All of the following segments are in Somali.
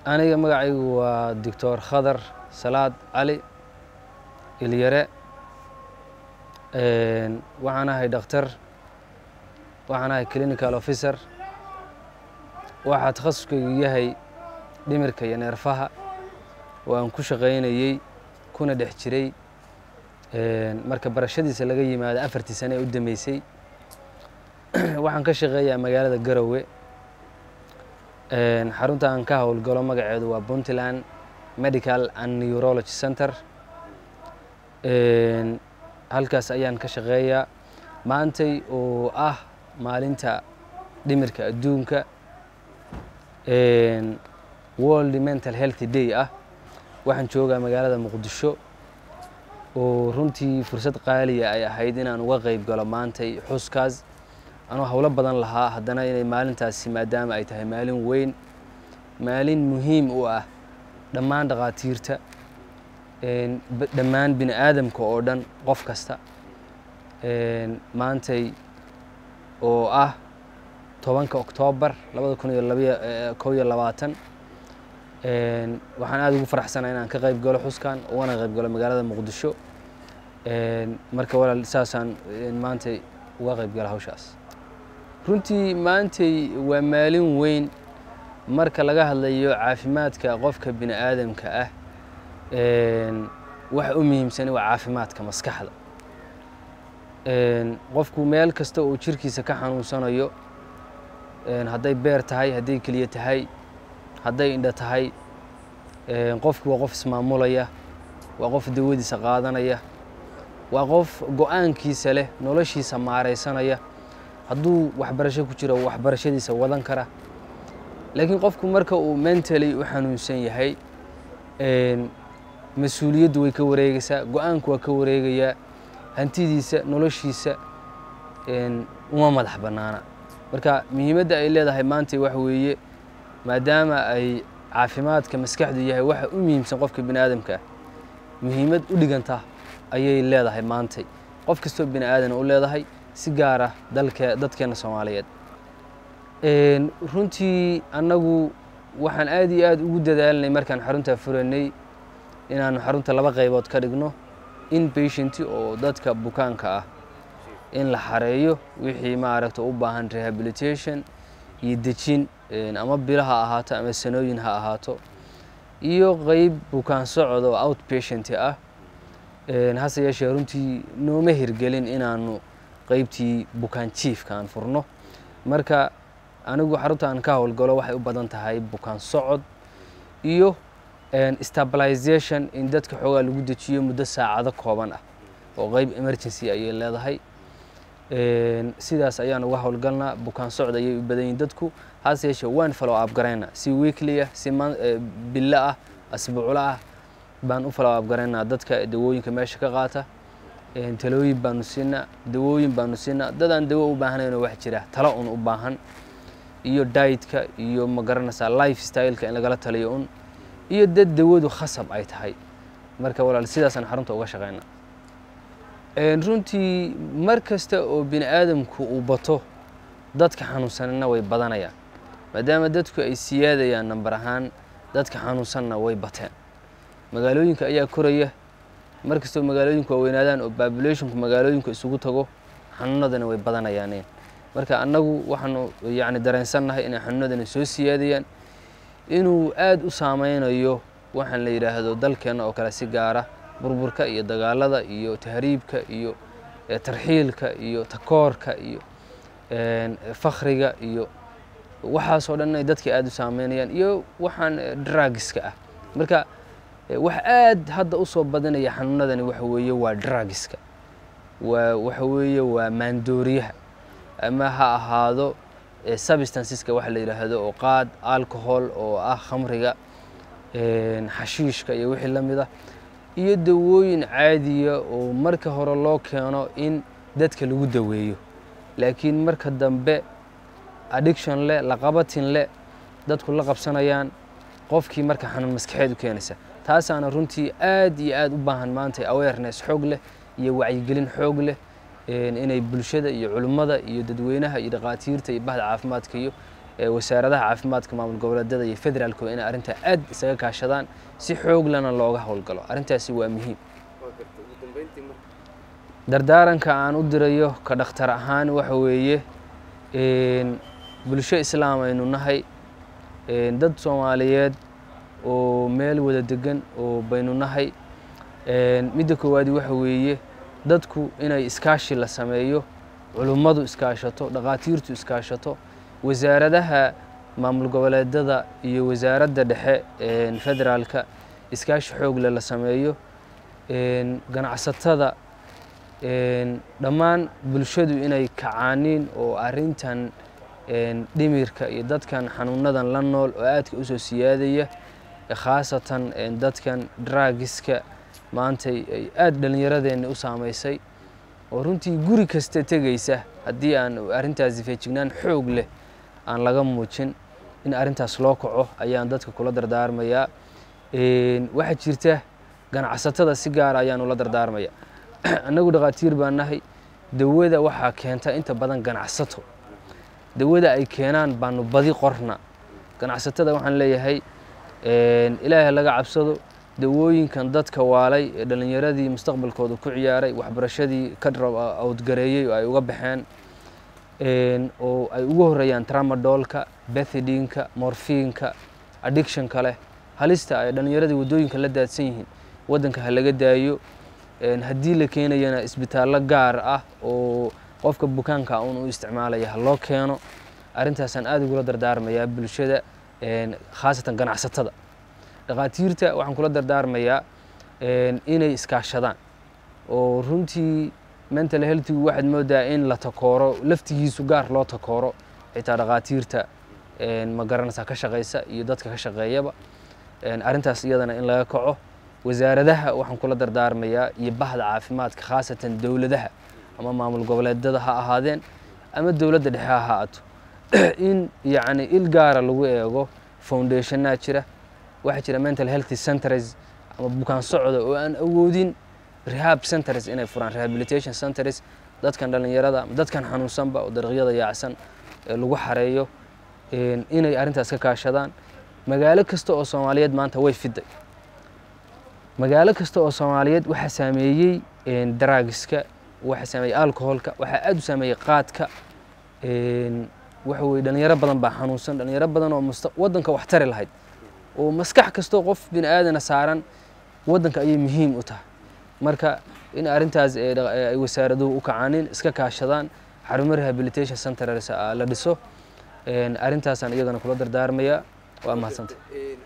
aniga magacaygu waa doctor khadar salaad cali ilyare waxaan ahay dhakhtar waxaan ahay clinical officer waxaa takhasuskaygu yahay dhimirka iyo neerfaha oo aan ku shaqaynayey kuna dhex jiray marka barashadiisa laga yimaado afartii sane ee u dambeysay waxaan ka shaqeeyaa magaalada garowe xarunta aan ka howlgalo magaceedu waa puntland medical and neurology center halkaas ayaan ka shaqeeyaa maantay oo ah maalinta dhimirka adduunka world mental healthy day ah waxaan joogaa magaalada muqdisho oo runtii fursad qaaliya ay ahayd inaan uga qeyb galo maantay xuskaas anuu howlo badan lahaa haddana inay maalintaasi maadaama ay tahay maalin weyn maalin muhiim u ah dhammaan dhakhaatiirta dhammaan bini aadamka oo dhan qof kasta maantay oo ah tobanka oktoobar labada kun iyo labaiyo kow iyo labaatan waxaan aada ugu faraxsanaa inaan ka qayb galo xuskan ugana qayb galo magaalada muqdisho marka walaal saasaan maantay uga qayb gala hawshaas runtii maantay waa maalin weyn marka laga hadlayo caafimaadka qofka bini aadamka ah waxa u muhiimsani waa caafimaadka maskaxda qofku meel kasta oo jirkiisa ka xanuunsanayo hadday beer tahay hadday keliya tahay hadday indho tahay qofku waa qof ismaamulaya waa qof dawadiisa qaadanaya waa qof go-aankiisa leh noloshiisa maaraysanaya hadduu waxbarasho ku jiro waxbarashadiisa wadan kara laakiin qofku marka uu mentally u xanuunsan yahay mas-uuliyaddu way ka wareegaysaa go-aanku waa ka wareegayaa hantidiisa noloshiisa uma madax bannaana marka muhiimadda ay leedahay maanta waxa weeye maadaama ay caafimaadka maskaxdu yahay waxa u muhiimsan qofka bini aadamka ah muhiimad u dhiganta ayay leedahay maantay qof kastoo bini aadana u leedahay si gaara dalke dadkeena soomaaliyeed runtii annagu waxaan aad iyo aad ugu dadaalinay markaan xaruntaa furanay inaanu xarunta laba qaybood ka dhigno in patienti oo dadka bukaanka ah in la xareeyo wixii maaragta u baahan rehabilitation iyo dejin ama bilo ha ahaato ama sanooyin ha ahaato iyo qeyb bukaan socod oo outpatient ah hase yeeshee runtii nooma hirgelin inaanu qeybtii bukaan jiifka aan furno marka anigu xarunta aan ka howlgalo waxay u badan tahay bukaan socod iyo stabilization in dadka xoogaa lagu dejiyo muddo saacado kooban ah oo qeyb emergency ayay leedahay sidaas ayaan uga howlgalnaa bukaan socod ayay u badan yihin dadku hase yeeshee waan follow up garaynaa si weekly ah si bilo ah asbuuclo ah baan u follow up garaynaa dadka dawooyinka meesha ka qaata talooyin baanu siinaa dawooyin baanu siinaa dadaan dawo u baahnaynoo wax jira talo un u baahan iyo dietka iyo ma garanaysaa life styleka in lagala taliyo un iyo dad dawadu khasab ay tahay marka walaal sidaasaan xarunta uga shaqaynaa runtii mar kasta oo bini aadamku uu bato dadka xanuunsanna way badanayaan maadaama dadku ay siyaadayaan nambar ahaan dadka xanuunsanna way bateen magaalooyinka ayaa koraya mar kastoo magaalooyinku waaweynaadaan oo populationku magaalooyinku isugu tago xanuunadana way badanayaan marka annagu waxaanu yani dareensannahay inay xanuunadana soo siyaadayaan inuu aada u saameynayo waxaan la yidhaahdo dalkeenna oo kale si gaara burburka iyo dagaalada iyo tahriibka iyo tarxiilka iyo takoorka iyo fakriga iyo waxaasoo dhan inay dadka aada u saameynayaan iyo waxaan drugska ah marka wax aad hadda u soo badanaya xanuunadani waxa weeye waa drugska waa waxa weeye waa maandooriyaha ama ha ahaado substanceska waxa la yidhaahdo oo qaad alcohol oo ah khamriga xashiishka iyo wixii la mid ah iyo dawooyin caadiya oo marka hore loo keeno in dadka lagu daweeyo laakiin marka dambe addiction leh laqabatin leh dadku la qabsanayaan qofkii marka xanuun maskaxeed u keenaysa taasaana runtii aad iyo aad u baahan maanta awareness xoog leh iyo wacyigelin xoog leh inay bulshada iyo culimmada iyo dadweynaha iyo dhakhaatiirta iyo bahda caafimaadka iyo wasaaradaha caafimaadka maamul goboleedyada iyo federaalku inay arrintaa aad isaga kaashadaan si xoog lana looga howlgalo arrintaasi waa muhiim dardaaranka aan u dirayo ka dhakhtar ahaan waxa weeye bulsho islaam aynu nahay dad soomaaliyeed oo meel wada degan oo baynu nahay midda koowaadi waxa weeye dadku inay iskaashi la sameeyo culummadu iskaashato dhakhaatiirtu iskaashato wasaaradaha maamul goboleedyada iyo wasaaradda dhexe federaalka iskaashi xoogle la sameeyo ganacsatada dhammaan bulshadu inay kacaaniin oo arrintan dhimirka iyo dadkan xanuunadan la nool oo aadka usoo siyaadaya khaasatan dadkan draagiska maantay ay aada dhallinyaradeenna u saamaysay oo runtii guri kasta tegaysa haddii aan arrintaasi feejignaan xoog leh aan laga muujin in arrintaas loo kaco ayaan dadka kula dardaarmayaa waxaa jirta ganacsatada si gaara ayaan ula dardaarmaya annagu dhakhaatiir baan nahay dawada waxaa keenta inta badan ganacsato dawada ay keenaan baanu badi qorna ganacsatada waxaan leeyahay ilaahay laga cabsado dawooyinkan dadka waalay ee dhallinyaradii mustaqbalkooda ku ciyaaray waxbarashadii ka awdgareeyey oo ay uga baxeen oo ay ugu horeeyaan tramadolka bethidinka morfiinka addictionka leh halista ay dhallinyaradii waddooyinka la daadsan yihiin waddanka ha laga daayo haddii la keenayana isbitaallo gaar ah oo qofka bukaanka un u isticmaalaya ha loo keeno arrintaasaan aada ugula dardaarmayaa bulshada khaasatan ganacsatada dhakhaatiirta waxaan kula dardaarmayaa inay iskaashadaan oo runtii mental healthigu waxaad moodaa in la takooro laftigiisu gaar loo takooro xitaa dhakhaatiirta ma garanaysaa ka shaqaysa iyo dadka ka shaqeeyaba arrintaas iyadana in laga kaco wasaaradaha waxaan kula dardaarmayaa iyo bahda caafimaadka khaasatan dowladaha ama maamul goboleedyada ha ahaadeen ama dowladda dhexe ha ahaato in yacni il gaara lagu eego foundationaa jira waxaa jira mental healthy centers ama bukaan socda oo aan awoodin rehab centers inay furaan rehabilitation centers dadkan dhallinyarada ama dadkan xanuunsanba oo dariiqyada yaacsan ee lagu xareeyo inay arrintaas ka kaashadaan magaalo kasta oo soomaaliyeed maanta way fiday magaalo kasta oo soomaaliyeed waxaa saameeyey daraagiska waxaa saameeyey alcoholka waxaa aada u saameeyey qaadka waxa weye dhalinyaro badan baa xanuunsan dhalinyaro badan oo musta waddanka wax tari lahayd oo maskax kastoo qof bini aadana saaran waddanka ayay muhiim u tahay marka in arrintaas ay wasaaraduhu u kacaanin iska kaashadaan xarumo rehabilitation centers la dhiso arrintaasaan iyagana kula dardaarmaya waa mahadsanta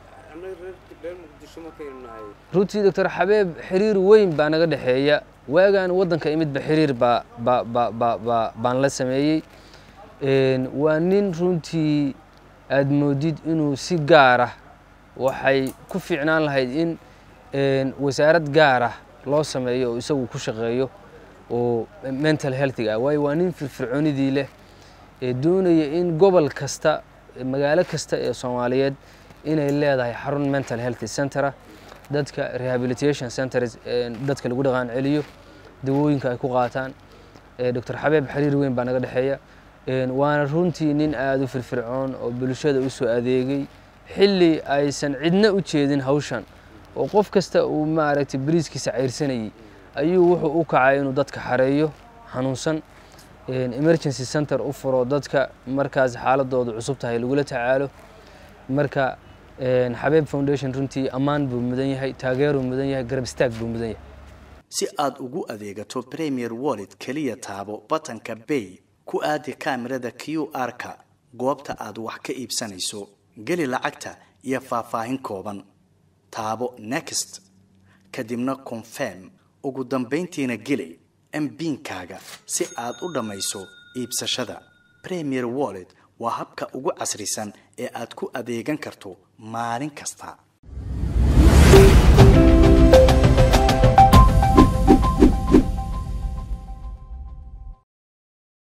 runtii doctor xabeeb xiriir weyn baa naga dhexeeya waagaan waddanka imidba xiriir baa ba ba ba ba baan la sameeyey waa nin runtii aada moodid inuu si gaar ah waxay ku fiicnaan lahayd in wasaarad gaar ah loo sameeyo oo isagu ku shaqeeyo oo mental healthiga ah waayo waa nin firfircoonidii leh ee doonaya in gobol kasta magaalo kasta ee soomaaliyeed inay leedahay xarun mental healthy centera dadka rehabilitation centers dadka lagu dhaqaan celiyo dawooyinka ay ku qaataan doctor xabeeb xiriir weyn baa naga dhexeeya waana runtii nin aada u firfircoon oo bulshada u soo adeegay xilli aysan cidna u jeedin hawshan oo qof kasta uu maaragtay bariiskiisa cayrsanayay ayuu wuxuu u kacay inuu dadka xareeyo xanuunsan emergency center u furo dadka markaas xaaladooda cusub tahay lagula tacaalo marka xabeeb foundation runtii ammaan buu mudan yahay taageeruu mudan yahay garab istaag buu mudan yahay si aad ugu adeegato premier wallet keliya taabo batanka bay ku aadi kaamirada q r-ka goobta aad wax ka iibsanayso geli lacagta iyo faahfaahin kooban taabo next kadibna confirm ugu dambayntiina geli mbiinkaaga si aad u dhammayso iibsashada premier wallet waa habka ugu casrisan ee aad ku adeegan karto maalin kasta